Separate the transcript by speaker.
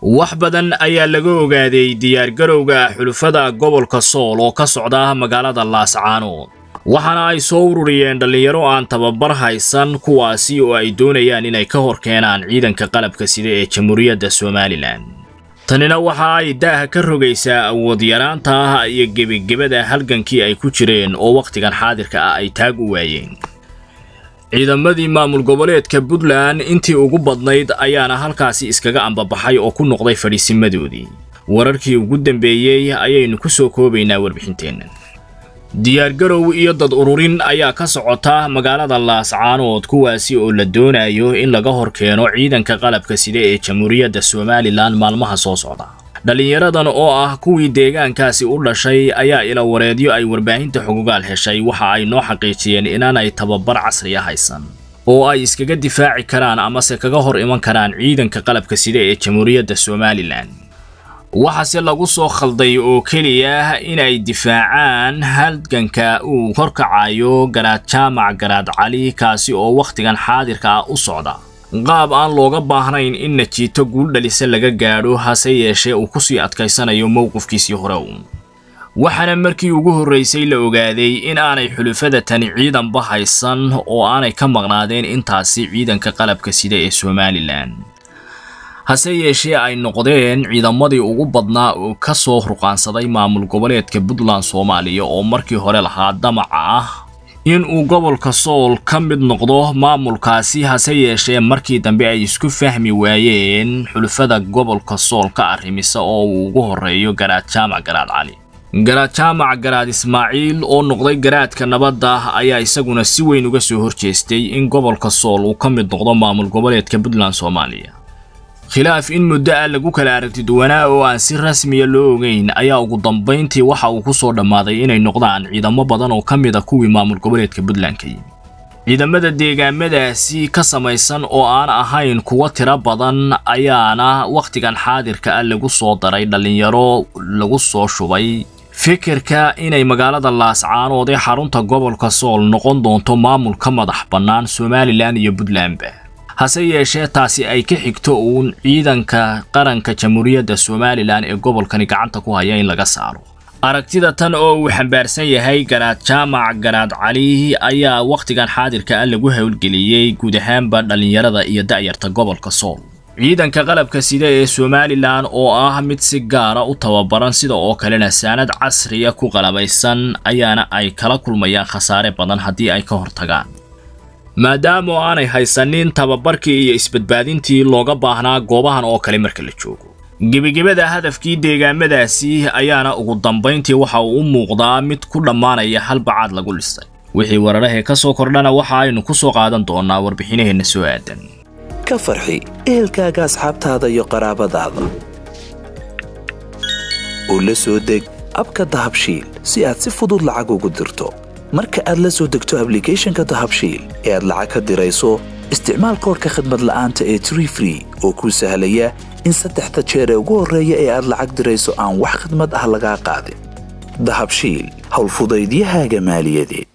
Speaker 1: wax badan ayaa laga ogaaday diyaargarowga xulufada gobolka sool oo ka socda magaalada laascaanood waxaana ay soo ururiyeen dhallinyaro aan tababar haysan kuwaasi oo ay doonayaan inay ka hor keenaan ciidanka qalabka sida ee jamhuuriyadda somalilan tanina waxa ay daaha ka rogaysaa awood yaraanta ah iyo gebagebada halgankii ay ku jireen oo wakhtigan xaadirka ah ay taag u waayeen ciidamadii maamul goboleedka puntland intii ugu badnayd ayaana halkaasi iskaga ambabaxay oo ku noqday fadhiisimadoodii wararkii ugu dambeeyey ayaynu ku soo koobaynaa warbixinteenna diyaargarow iyo dad ururin ayaa ka socota magaalada laascaanood kuwaasi oo la doonayo in laga hor keeno ciidanka qalabka sida ee jamhuuriyadda somalilan maalmaha soo socda dhallinyaradan oo ah kuwii deegaankaasi u dhashay ayaa ilawareedyo ay warbaahinta xugugaal heshay waxa ay noo xaqiijiyeen inaanay tababar casriya haysan oo ay iskaga difaaci karaan amase kaga hor iman karaan ciidanka qalabka sida ee jamhuuriyadda somalilan waxaase lagu soo khalday oo keliya inay difaacaan halganka uu horkacayo garaad jaamac garaad cali kaasi oo wakhtigan xaadirka ah u socda qaab aan looga baahnayn in najiito guul dhalisa laga gaadho hase yeeshee uu kusii adkaysanayo mowqifkiisii hore uun waxaana markii ugu horraysay la ogaaday in aanay xulufada tani ciidanba haysan oo aanay ka maqnaadeen intaasi ciidanka qalabka sida ee somalilan hase yeeshee ay noqdeen ciidamadii ugu badnaa oo ka soo ruqaansaday maamul goboleedka puntland soomaaliya oo markii hore lahaa damaca ah in uu gobolka sool ka mid noqdo maamulkaasi hase yeeshee markii dambe ay isku fahmi waayeen xulufada gobolka sool ka arrimisa oo uu ugu horreeyo garaad jaamac garaad cali garaad jaamac garaad ismaaciil oo noqday garaadka nabadda ayaa isaguna si weyn uga soo horjeestay in gobolka sool uu ka mid noqdo maamul goboleedka puntland soomaaliya khilaaf in muddo ah lagu kala aragti duwanaa oo aan si rasmiya loo ogeyn ayaa ugu dambayntii waxa uu ku soo dhammaaday inay noqdaan ciidamo badan oo ka mid a kuwii maamul goboleedka puntland ka yimi ciidamada deegaamadaasi ka samaysan oo aan ahayn kuwo tiro badan ayaana wakhtigan xaadirka ah lagu soo daray dhallinyaro lagu soo shubay fikirka inay magaalada laascaanood ee xarunta gobolka sool noqon doonto maamul ka madax bannaan somalilan iyo puntlandba hase yeeshee taasi ay ka xigto uun ciidanka qaranka jamhuuriyadda somalilan ee gobolkani gacanta ku haya in laga saaro aragtida tan oo uu xambaarsan yahay garaad jaamac garaad cali ayaa wakhtigan xaadirka ah lagu howlgeliyey guud ahaanba dhallinyarada iyo da'yarta gobolka sool ciidanka qalabka sida ee somalilan oo ah mid si gaara u tababaran sida oo kalena saanad casriya ku qalabaysan ayaana ay kala kulmayaan khasaare badan haddii ay ka hortagaan maadaama oo aanay haysanin tababarkii iyo isbadbaadintii looga baahnaa goobahan oo kale marka la joogo gebagebada hadafkii deegaamadaasi ayaana ugu dambayntii waxa uu u muuqdaa mid ku dhammaanaya hal bacaad lagu dhistay wixii wararahee ka soo kordhana waxa aynu ku soo qaadan doonnaa warbixinaheenna soo aadan
Speaker 2: ka farxi ehelkaaga asxaabtaada iyo qaraabadaada oo la soo deg abka dahabshiil si aad si fudud lacag ugu dirto marka aad la soo degto ablicathonka dahabshiil ee aad lacag ka dirayso isticmaal koorka khadmad la'aanta ee tree free oo kuu sahlaya in saddexda jeer ee ugu horreeya ee aad lacag dirayso aan wax khidmad ah lagaa qaadin dahabshiil howlfudaydiyahaaga maaliyadeed